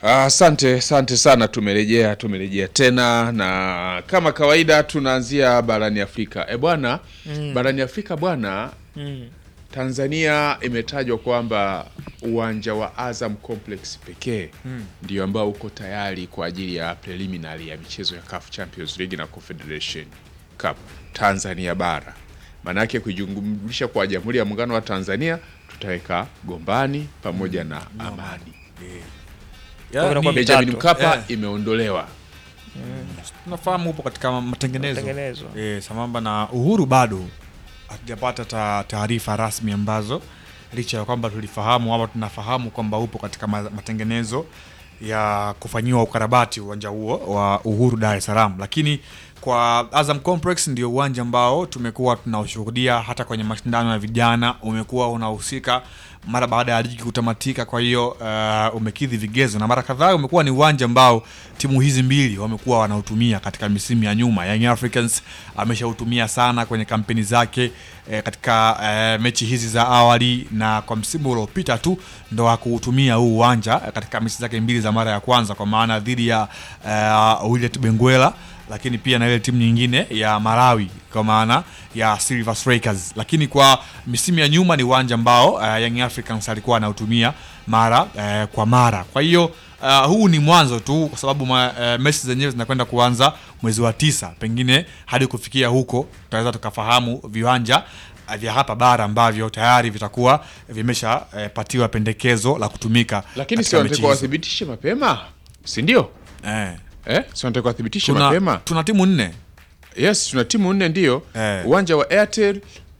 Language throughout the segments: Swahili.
Asante, asante sana. Tumerejea, tumerejea tena na kama kawaida tunaanzia barani Afrika. E bwana, barani Afrika bwana, Mm. Tanzania imetajwa kwamba uwanja wa Azam Complex pekee ndio ambao uko tayari kwa ajili ya preliminary ya michezo ya CAF Champions League na Confederation Cup Tanzania bara. Maanake kujumlisha kwa Jamhuri ya Muungano wa Tanzania tutaweka Gombani pamoja na Amani. Kwa hiyo inakuwa Benjamin mitatu. Mkapa Eh. imeondolewa. tunafahamu upo katika matengenezo, Matengenezo. E, sambamba na Uhuru bado hatujapata ta- taarifa rasmi ambazo licha ya kwamba tulifahamu ama tunafahamu kwamba upo katika ma- matengenezo ya kufanyiwa ukarabati uwanja huo wa Uhuru Dar es Salaam, lakini kwa Azam Complex ndio uwanja ambao tumekuwa tunaushuhudia hata kwenye mashindano ya vijana, umekuwa unahusika mara baada ya ligi kutamatika. Kwa hiyo uh, umekidhi vigezo na mara kadhaa umekuwa ni uwanja ambao timu hizi mbili wamekuwa wanautumia katika misimu ya nyuma. Young Africans ameshautumia sana kwenye kampeni zake eh, katika eh, mechi hizi za awali, na kwa msimu uliopita tu ndo akuutumia huu uwanja eh, katika mechi zake mbili za mara ya kwanza, kwa maana dhidi ya uh, Willet Benguela lakini pia na ile timu nyingine ya Malawi kwa maana ya Silver Strikers. Lakini kwa misimu ya nyuma ni uwanja ambao uh, Young Africans alikuwa anautumia mara uh, kwa mara. Kwa hiyo uh, huu ni mwanzo tu, kwa sababu ma, uh, mechi zenyewe zinakwenda kuanza mwezi wa tisa. Pengine hadi kufikia huko tutaweza tukafahamu viwanja uh, vya hapa bara ambavyo tayari vitakuwa vimeshapatiwa pendekezo la kutumika Lakini si katika mechi wanatakiwa hizo. wathibitishe mapema, si ndio? eh, Eh, si wanatakiwa wathibitishe tuna, mapema. tuna timu nne Yes, tuna timu nne ndio. Eh. Uwanja wa Airtel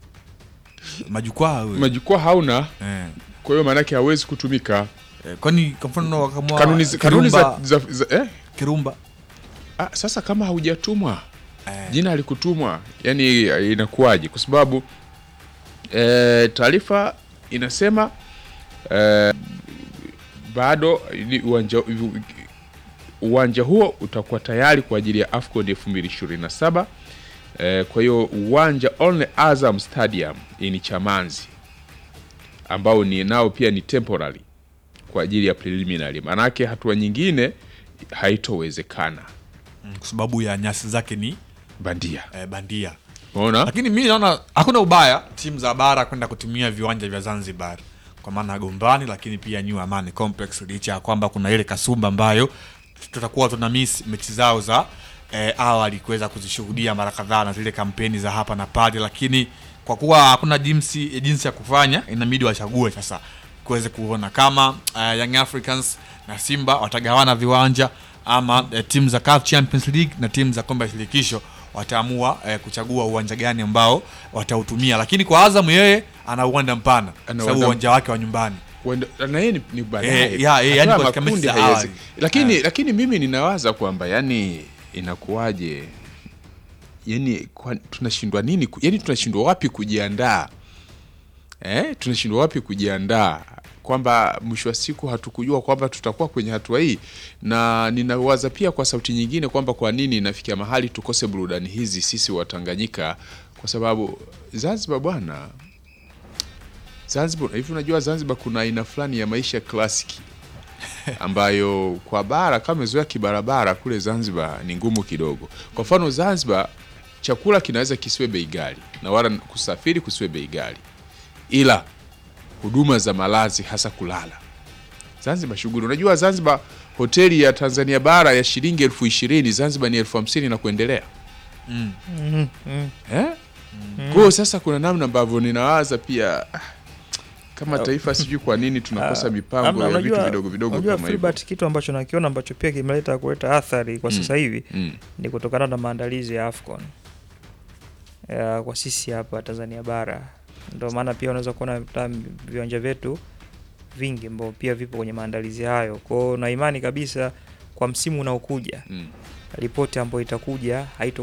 majukwaa huyo. majukwaa hauna, eh. kwa hiyo maanake hawezi kutumika. Eh, kwani kwa mfano wakamua Kanuni, zi- kanuni za, Kirumba, za, za eh? Kirumba Ah, sasa kama haujatumwa Eh. jina alikutumwa, yani eh, inakuwaje? Kwa sababu eh, taarifa inasema eh, bado ni uwanja, uwanja huo utakuwa tayari kwa ajili ya AFCON 2027. Eh, kwa hiyo uwanja Only Azam Stadium hii ni Chamanzi ambao ni nao pia ni temporary kwa ajili ya preliminary, maanake hatua nyingine haitowezekana mm, kwa sababu ya nyasi zake ni bandia. eh, bandia Unaona? lakini mi naona hakuna ubaya timu za bara kwenda kutumia viwanja vya Zanzibar kwa maana ya Gombani, lakini pia New Amani Complex, licha ya kwamba kuna ile kasumba ambayo tutakuwa tuna miss mechi zao za eh, awali kuweza kuzishuhudia mara kadhaa na zile kampeni za hapa na pale, lakini kwa kuwa hakuna jinsi, jinsi ya kufanya, inabidi wachague sasa kuweze kuona kama uh, Young Africans na Simba watagawana viwanja ama eh, timu za CAF Champions League na timu za kombe la shirikisho wataamua eh, kuchagua uwanja gani ambao watautumia, lakini kwa Azam yeye ana uwanja mpana kwa sababu uwanja- uwanja wake wa nyumbani Wenda- na yeye ni, ni baadaye Eh, ya, eh, Hatua yani ya katika mechi makundi za haiwezi. awali. lakini Eh. lakini mimi ninawaza kwamba yani inakuwaje yani kwa, tunashindwa nini ku- yani tunashindwa wapi kujiandaa eh? tunashindwa wapi kujiandaa kwamba mwisho wa siku hatukujua kwamba tutakuwa kwenye hatua hii na ninawaza pia kwa sauti nyingine kwamba kwa nini inafikia mahali tukose burudani hizi sisi watanganyika kwa sababu zanzibar bwana Zanzibar hivi, unajua Zanzibar kuna aina fulani ya maisha klasiki ambayo kwa bara kama umezoea kibarabara kule Zanzibar ni ngumu kidogo. Kwa mfano Zanzibar chakula kinaweza kisiwe bei ghali na wala kusafiri kusiwe bei ghali, ila huduma za malazi hasa kulala Zanzibar shughuli. Unajua Zanzibar hoteli ya Tanzania bara ya shilingi elfu ishirini Zanzibar ni elfu hamsini na kuendelea eh? Kwa hiyo sasa kuna namna ambavyo ninawaza pia ah, kama taifa sijui kwa nini tunakosa mipango Amna, ya vitu unajua- vidogo vidogo unajua kama hivyo. Filbert, kitu ambacho nakiona ambacho pia kimeleta kuleta athari kwa sasa hivi Mm. ni kutokana na maandalizi ya AFCON ya, kwa sisi hapa Tanzania bara. Ndio maana pia unaweza kuona hata viwanja vyetu vingi ambao pia vipo kwenye maandalizi hayo. Kwa hiyo na imani kabisa kwa msimu unaokuja Mm. ripoti ambayo itakuja haito